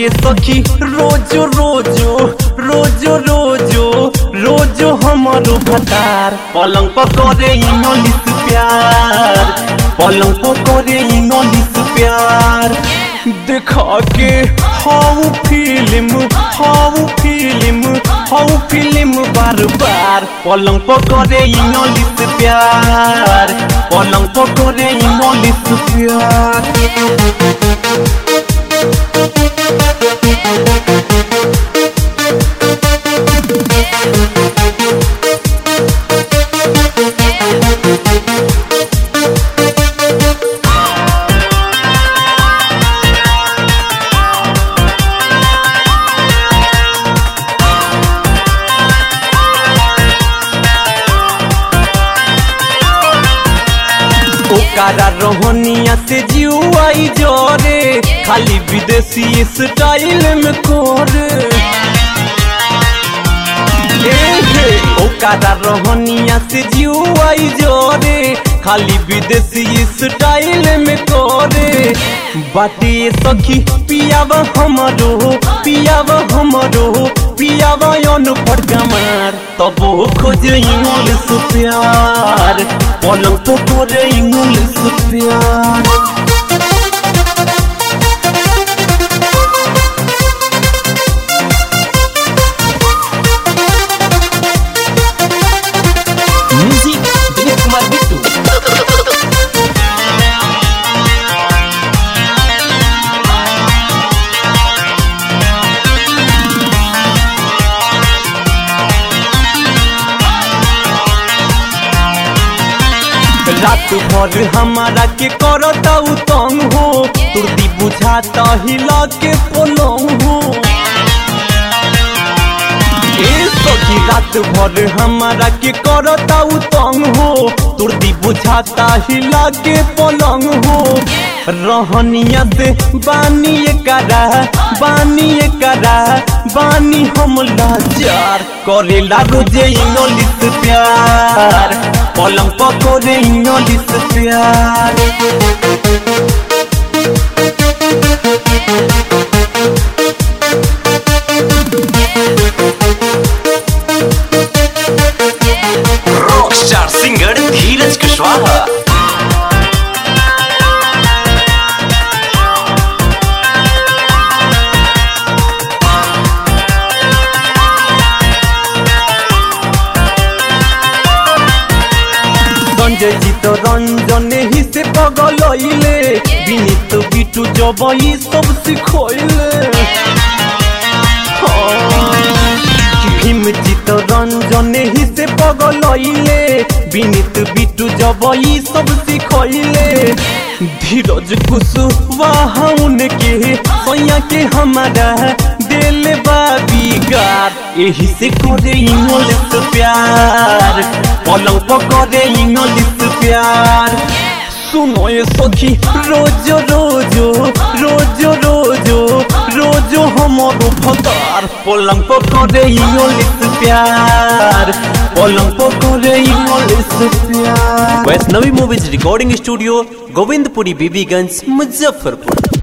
बाटे सखी रोजो रोजो रोजो रोजो रोजो हमारो भतार पलंग पकड़े इंग्लिश प्यार पलंग पकड़े इंग्लिश प्यार देखा के how film how film how film बार बार पलंग पकड़े इंग्लिश प्यार पलंग पकड़े इंग्लिश प्यार ओकारा रोहनिया से जुआई जोरे खाली विदेशी स्टाइल में कोरे ए हे, ओकारा रोहनिया से जुआई जोरे खाली विदेशी स्टाइल में कोरे बाटे सखी पियाव हमरो पियाव हमरो पियाव अनपढ़ गमार तबो खोज इंग्लिश प्यार पलंग तो करे इंग्लिश प्यार म्यूजिक दिलीप कुमार बिट्टू रात भर हमारा के करता उ तंग हो तुरती बुझाता हिला के पलंग हो ए सखी रात भर हमारा के करता उ तंग हो तुरती बुझाता हिला के पलंग हो रहनिया से बानी करा बानी करा बानी हम लाचार करे लागो जे इंग्लिश प्यार पलंग पकोरे इंग्लिश प्यार rock star singer Dheeraj Kushwaha Sanjay ji तो रंजन ही से पगलइले विनीत बिटू जबई सब सिखोइले भीम जी तो रंजन ही से पगलइले विनीत बिटू जबई सब सिखोइले धीरज कुशवाहा उनके सैया के हमारा दिल बाबीगार यही से करे इंग्लिश प्यार पलंग पकड़े इंग्लिश प्यार सुनो ये सखी रोज रोजो रोज रोजो रोजो हमारो भतार पलंग पकड़े इंग्लिश प्यार पलंग पकड़े इंग्लिश प्यार Vaishnavi movies recording studio Govindpuri Bibiganj Muzaffarpur